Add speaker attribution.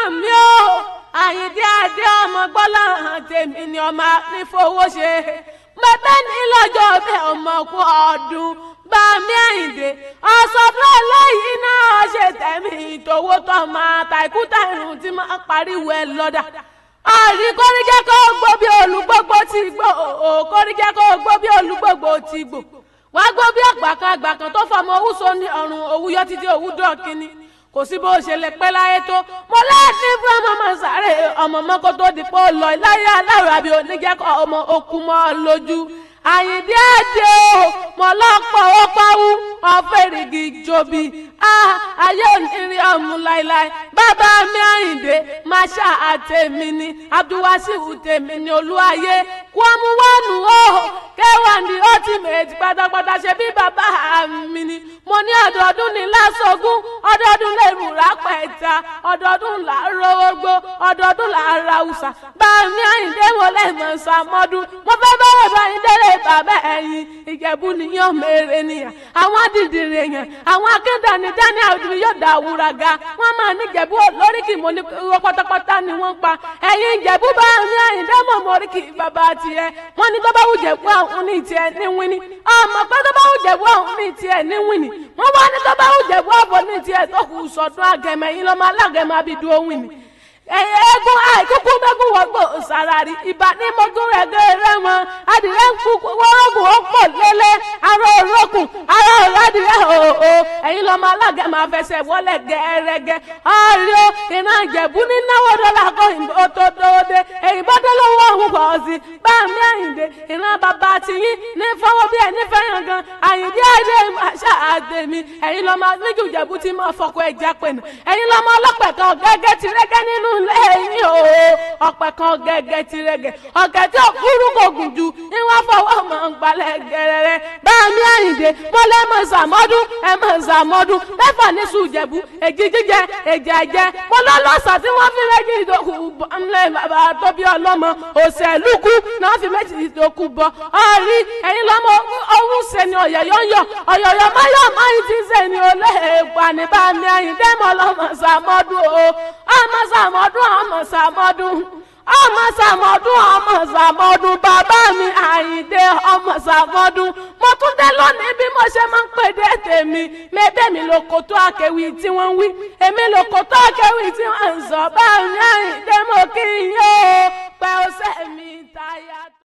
Speaker 1: mi o àyíndé adé ọmọ gbọ́lá hàn tèmi ni ọmọ nífowó ṣe bẹ́ẹ̀ ní lọ́jọ́ bẹ́ẹ̀ ọmọ kú ọdún bá mi àyíndé ọ̀sọ̀fún eléyìí náà ṣe tẹ̀mí ìtòwó tó máa tàìkú tàìrùn tí máa pariwo ẹ lọ́dà àrí kórìjẹ́ kó gbó bí olùgbogbo ti gbò ó kórìjẹ́ kó gbó bí olùgbogbo ti gbò wá gbó bí àgbàkan àgbàkan tó fọmọ owó so ní ọrùn òwú yọ títí òwú dọ̀kínní kò sí bó ṣe lè pẹ́ láyé tó mo láti fún ọmọ ọmọ sáré ọmọ mọ́kó tó di pé ó lọ láyé aláwọ̀ àbí oníjẹ́kọ̀ ọmọ okùn mọ́ ọ lójú àyìndé àdé o mo lọ́pọ̀ ó pawú ọ̀fẹ́rìgì jòbí ayé onírin ọ̀mù láíláí bàbá mi àyìndé máṣá àtẹ̀mí ni abdulwasiu tèmi ni olúwayé kwamú wánu o kẹwàá ní ultimate pátápátá ṣe bí bàbá mi ni mo ní ọdọọdún ní lásọgún ọdọọdún lè rù rápẹta ọdọọdún là ń rówó gbó ọdọọdún là ń ra ùsà bá mi àyìndé mo lẹ́mọ̀ sàmọ́dún mo fẹ́ bẹ̀rẹ̀ bá yín délé bàbá ẹ̀yìn ìjẹ̀bú nìyàn mèrè nìyà àwọn dìdìrì èèyàn àwọn akéńdàní daniel ọdún yóò dá àwùrà ga wọn máa ní ìjẹ̀bú lóríkì mo ní irọ́ pátápátá ni wọ́n pa ẹ̀yìn ìjẹ̀bú bá mi àyìndé mọ̀ mọ́ oríkì bàbá tiẹ̀ wọ́n ní tó bá wù jẹ̀bú àwọn ní tiẹ̀ ní wíní ọmọ pé tó bá wù jẹ̀bú àwọn ní tiẹ̀ ní wíní wọ́n wá ní tó bá wù jẹ̀bú àbọ̀ ní tiẹ̀ tó kù sọ̀tún àgẹ̀mẹ̀ yìí lọ́mọ alágẹ̀mẹ̀ abidu ohun ni egun àìkúkú mẹ́gun wọ́gbọ̀ sàràrí ìbá ní mọ́gún rẹ̀ gẹ́rẹ́ mọ́ adìrẹ́ ń kú wọ́rọ́gùn ó pọ̀ lélẹ̀ arọ òrókùn arọ òrádìrẹ́ òòó ẹ̀yin lọ́mọ alága máa fẹsẹ̀ wọlé gẹ́rẹ́gẹ́ ọ̀rẹ́ iná ìjẹ̀bú ní náwó dọ́là kó ìbò tó dóde èyí bá dé lọ́wọ́ òun pọ̀ sí bá mi àyìndé iná bàbá tiyín ní fọwọ́ bí ẹni fẹ́ràn gan àyìndé àìdè àṣà àdèmí ẹ̀yin lọ́mọ níjù ìjẹ̀bú ti máa fọkọ ẹja pẹ̀nà ẹ̀yin lọ́mọ ọlọ́pẹ̀ kan gẹ́gẹ́ tirẹ́gẹ́ nínú lẹ́yìn o ọ̀pẹ kan gẹ́gẹ́ tirẹ́gẹ́ ọ̀gẹ̀ tí òkúrú kò gùn ju ìwọ́n fọwọ́ mọ̀ ń gbalẹ̀ gẹ̀rẹ́rẹ́ bá mi àyìndé mo lẹ́ mọ̀ sàmọ́dún ẹ mọ̀ sàmọ́dún mẹ́fà ní sùjẹ̀bú èjì jíjẹ èjì àjẹ mo lọ lọ́sà tí wọ́n fi méjì ìdókù bọ́ ńlẹ̀ bàbá tó bí ọlọ́mọ òṣèlúkú náà fi méjì ìdókù bọ́ ọ̀rí ẹ̀yin lọ́mọ ọ̀hún sẹ́ni ọ̀yọ̀yọ̀ yọ ọ̀yọ̀yọ̀ máyọ̀ máyì ti sẹ́ni olè èèpà ní bá mi àyìndé mo lọ́mọ sàmọ́dún o ọmọ sàmọ́dún ọmọ sàmọ́dún ọmọ sàmọ́dún ọmọ sàmọ́dún bàbá mi àyìndé ọmọ sàmọ́dún mo tún dé lónìí bí mo ṣe máa ń pè dé tèmi mẹ́bẹ́ mi ló kó tó àkẹ́wì tí wọ́n ń wí èmi ló kó tó àkẹ́wì tí wọ́n ń sọ bá mi àyìndé mo kí n yóò pẹ́ ọ̀sẹ̀ mi táyà.